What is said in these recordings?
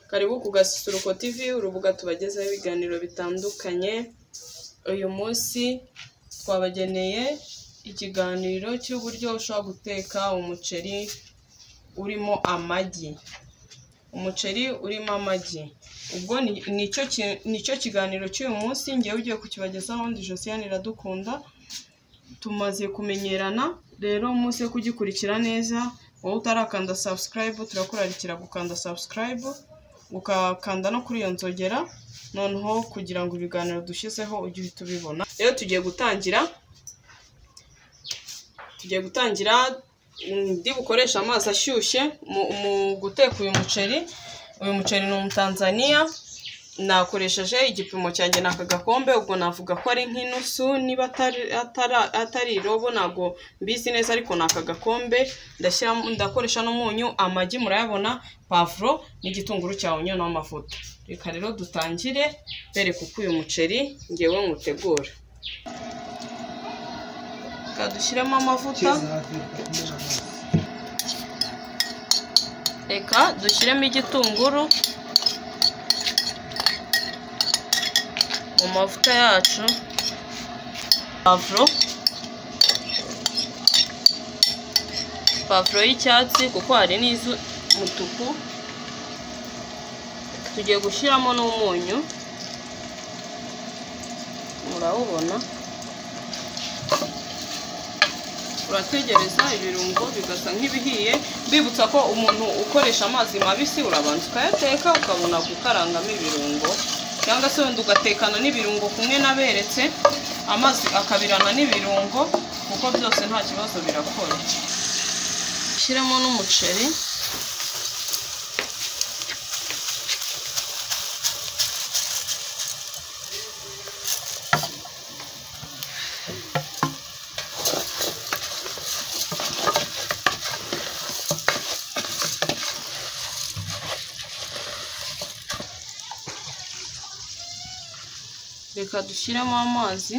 Karibu ku Gasusuruko TV, urubuga tubagezaho ibiganiro bitandukanye, uyu munsi twabageneye ikiganiro cy'uburyo ushobora guteka umuceri urimo amagi. Umuceri urimo amagi. Ubwo nicyo kiganiro cy'uyu munsi, ngewe ugiye kukibagezaho ndi Josiane Iradukunda, tumaze kumenyerana, rero umunsi wo kugikurikira neza, wowe utarakanda subscribe turakurarikira gukanda subscribe, ugakanda no kuri iyo nzogera, noneho kugira ngo ibiganiro dushyizeho ujye uhita ubibona. Rero tugiye gutangira, tugiye gutangira ndi bukoresha amazi ashyushye mu guteka uyu muceri, uyu muceri ni umutanzaniya, nakoresheje igipimo cyanjye ni aka gakombe, ubwo navuga ko ari nk'inusu, niba atari irobo ntabwo mbizi neza ariko ni aka gakombe, ndakoresha n'umunyu, amagi murayabona, pavuro n'igitunguru cya onyo n'amavuta. Reka rero dutangire mbereka uko uyu muceri ngewe nywutegura. Reka dushyiremo amavuta, reka dushyiremo igitunguru mu mavuta yacu, pavuro, pavuro y'icyatsi kuko hari n'iz'umutuku, tugiye gushyiramo n'umunyu, murawubona, urategereza ibirungo bigasa nk'ibihiye, mbibutsa ko umuntu ukoresha amazi mabisi urabanza ukayateka ukabona gukarangamo ibirungo cyangwa se wenda ugatekana n'ibirungo kumwe n'aberetse amazi akabirana n'ibirungo kuko byose nta kibazo birakora ushyiremo n'umuceri reka dushyiremo amazi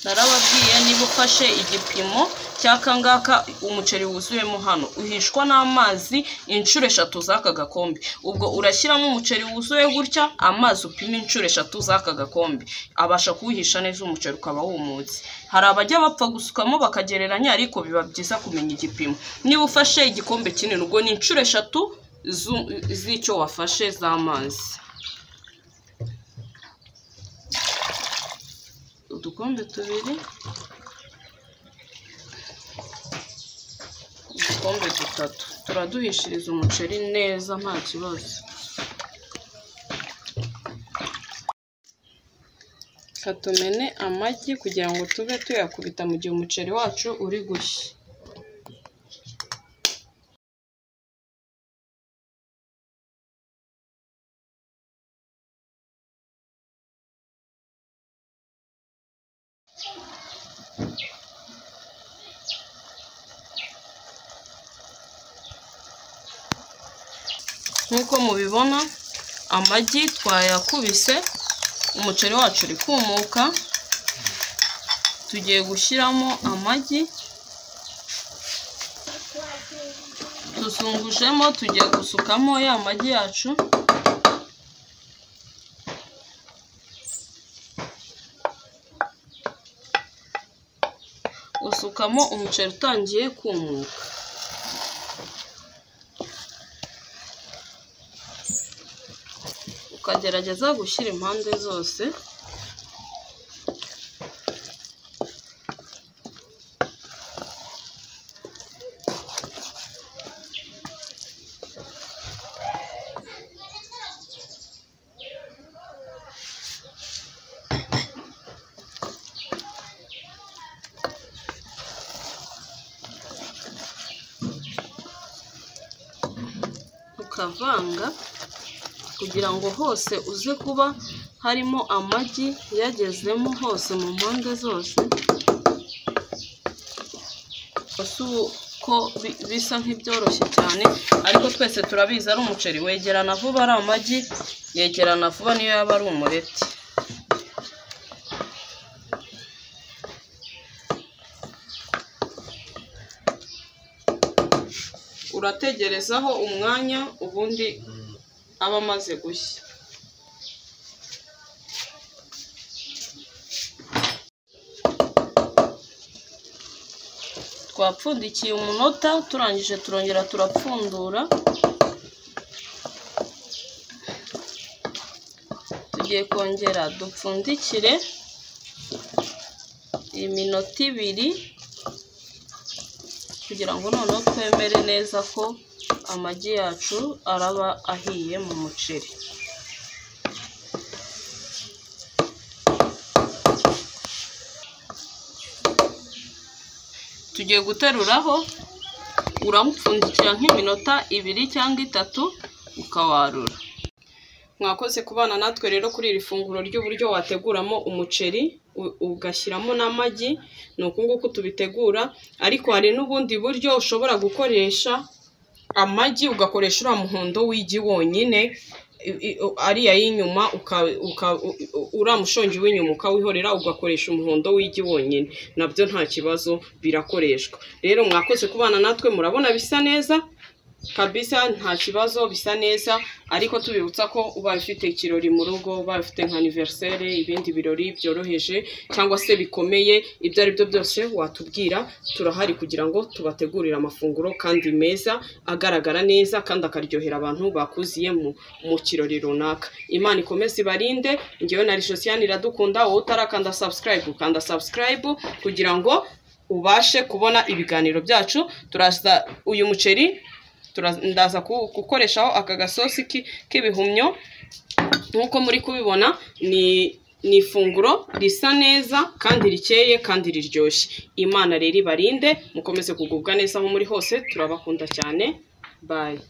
narababwiye niba ufashe igipimo cy'akangaka umuceri wuzuyemo hano uhishwa n'amazi inshuro eshatu z'aka gakombe ubwo urashyiramo umuceri wuzuye gutya amazi upima inshuro eshatu z'aka gakombe abasha kuwuhisha neza umuceri ukaba wumutse hari abajya bapfa gusukamo bakagereranya ariko biba byiza kumenya igipimo niba ufashe igikombe kinini ubwo ni inshuro eshatu z'icyo wafashe z'amazi udukombe tubiri udukombe dutatu turaduhishiriza umuceri neza nta kibazo katumene amagi kugira ngo tube tuyakubita mu gihe umuceri wacu uri gushya nk'uko mubibona amagi twayakubise umuceri wacu uri kumuka tugiye gushyiramo amagi tuzungujemo tugiye gusukamo ya magi yacu usukamo umuceri utangiye kumuka ukagerageza gushyira impande zose ukavanga kugira ngo hose uze kuba harimo amagi yagezemo hose mu mpande zose uko bisa nk'ibyoroshye cyane ariko twese turabizi ari umuceri wegerana vuba ari amagi yegerana vuba niyo yaba ari umureti turategerezaho umwanya ubundi aba amaze gushya twapfundikiye umunota turangije turongera turapfundura tugiye kongera dupfundikire iminota ibiri kugira ngo noneho twemere neza ko amagi yacu araba ahiye mu muceri tugiye guteruraho uramupfundikira nk'iminota ibiri cyangwa itatu ukawarura mwakoze kubana natwe rero kuri iri funguro ry'uburyo wateguramo umuceri u- ugashyiramo n'amagi ni uku nguku tubitegura ariko hari n'ubundi buryo ushobora gukoresha amagi ugakoresha uriya muhondo w'igi wonyine i- i- ariya y'inyuma uka- uka- u- u- uriya mushongi w'inyuma ukawihorera ugakoresha umuhondo w'igi wonyine nabyo nta kibazo birakoreshwa rero mwakoze kubana natwe murabona bisa neza kabisa nta kibazo bisa neza ariko tubibutsa ko ubaye ufite ikirori mu rugo ubaye ufite nka aniveriseri ibindi birori byoroheje cyangwa se bikomeye ibyo ari byo byose watubwira turahari kugira ngo tubategurire amafunguro kandi meza agaragara neza kandi akaryohera abantu bakuziye mu, mu kirori runaka imana ikomeze ibarinde ngewe na risosiyani iradukunda wowe utarakanda sabusikarayibu ukanda sabusikarayibu kugira ngo ubashe kubona ibiganiro byacu turaza uyu muceri tura- ndaza ku- gukoreshaho aka gasosi ki- k'ibihumyo nk'uko muri kubibona ni ni ifunguro risa neza kandi rikeye kandi riryoshye imana rero ibarinde mukomeze kugubwa neza aho muri hose turabakunda cyane bayi